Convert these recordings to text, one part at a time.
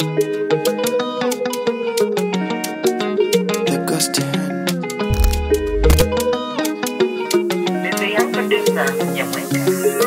The Gustin. Desde yang producer Jamaica.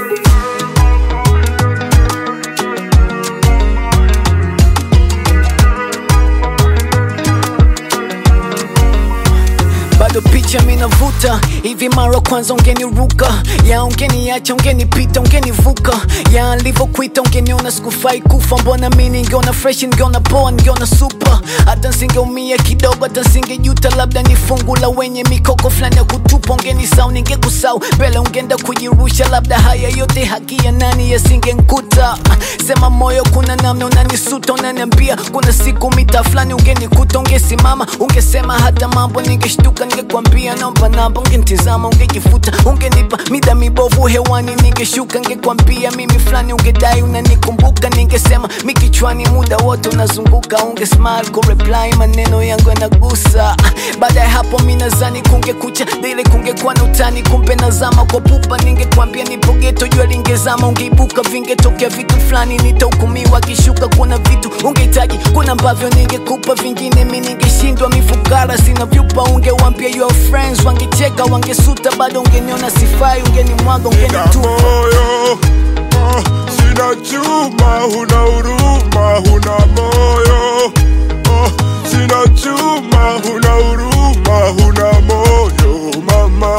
bado picha minavuta hivi mara kwanza ungeniruka ya ungeniacha ungenipita ungenivuka ya alivyokuita ungeniona sikufai kufa mbona mi ningeona fresh ningeona poa ningeona super hata nsingeumia kidogo hata nsingejuta labda ni fungu la wenye mikoko fulani ya kutupa ungenisau ningekusau mbele ungeenda kujirusha labda haya yote haki ya nani yasingenkuta sema moyo kuna namna unanisuta unaniambia kuna siku mita fulani ungenikuta ungesimama ungesema hata mambo ningeshtuka ningekwambia naomba namba ungenitizama ungejifuta ungenipa mida mibovu hewani ningeshuka ningekwambia mimi fulani ungedai unanikumbuka ningesema mikichwani muda wote unazunguka unge smile kureply maneno yangu yanagusa baada ya hapo mi nazani kungekucha dile kungekuwa na utani kumbe nazama kwa pupa ningekwambia nipo geto jua lingezama ungeibuka vingetokea vitu fulani nitahukumiwa kishuka kuna vitu ungehitaji kuna ambavyo ningekupa vingine mi ningeshindwa mifukara sina vyupa ungewambia your friends wangecheka wangesuta bado ungeniona sifai ungenimwaga Nina ungenitupa moyo ah, sina chuma, huna huruma, huna moyo ah, sina chuma, huna huruma, huna moyo mama,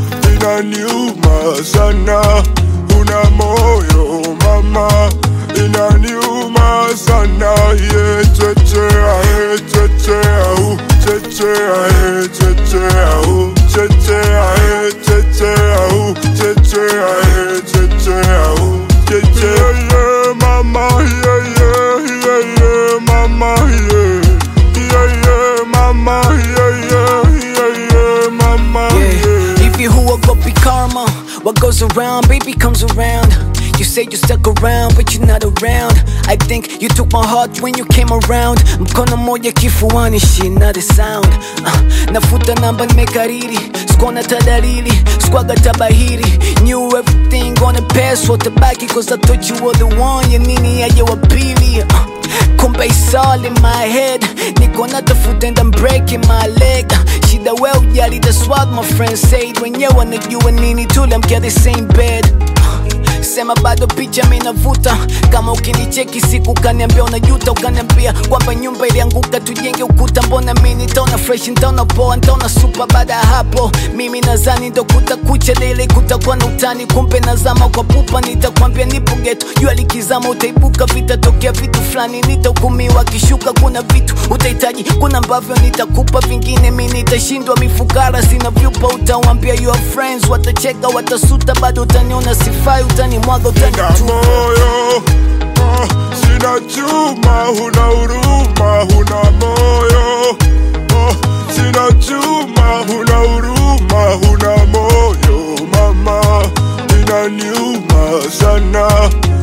inaniuma sana, huna moyo mama, inaniuma sana, ye chechea, ye chechea, u chechea, ye chechea, u chechea, ye chechea, u chechea, ye chechea, u chechea, ye mama, ye ye, ye ye, mama, ye, ye ye, mama, ye ye, ye ye, mama, Yeah. ye. If you who will go be karma, what goes around, baby comes around. You say you stuck around, but you're not around. I think you took my heart when you came around. Mkono moja kifuani, she not a sound. Uh, nafuta namba nimekariri, sikuona tadalili, squaga tabahiri. Knew everything on the past, what the baki, cause I thought you were the one. Ya nini aje wa pili. Uh, kumbe it's all in my head niko natafuta and I'm breaking my leg shida we ujali that's what my friends said wenyewe wanajua nini tuliamkia the same bed sema bado picha minavuta kama ukinicheki siku ukaniambia unajuta ukaniambia kwamba nyumba ilianguka tujenge ukuta mbona mi nitaona fresh nitaona poa nitaona supa baada ya hapo mimi nazani ndo kutakucha lele kutakuwa na utani kumbe nazama kwa pupa nitakwambia nipo geto jua likizama utaibuka vitatokea vitu fulani nitahukumiwa kishuka kuna vitu utahitaji kuna ambavyo nitakupa vingine mi nitashindwa mifukara sina vyupa utawambia your friends watacheka watasuta bado utaniona sifai utanimwaga Nina utanitupa moyo ah, sina chuma, huna huruma, huna moyo ah, sina chuma, huna huruma, huna moyo mama, inaniuma sana,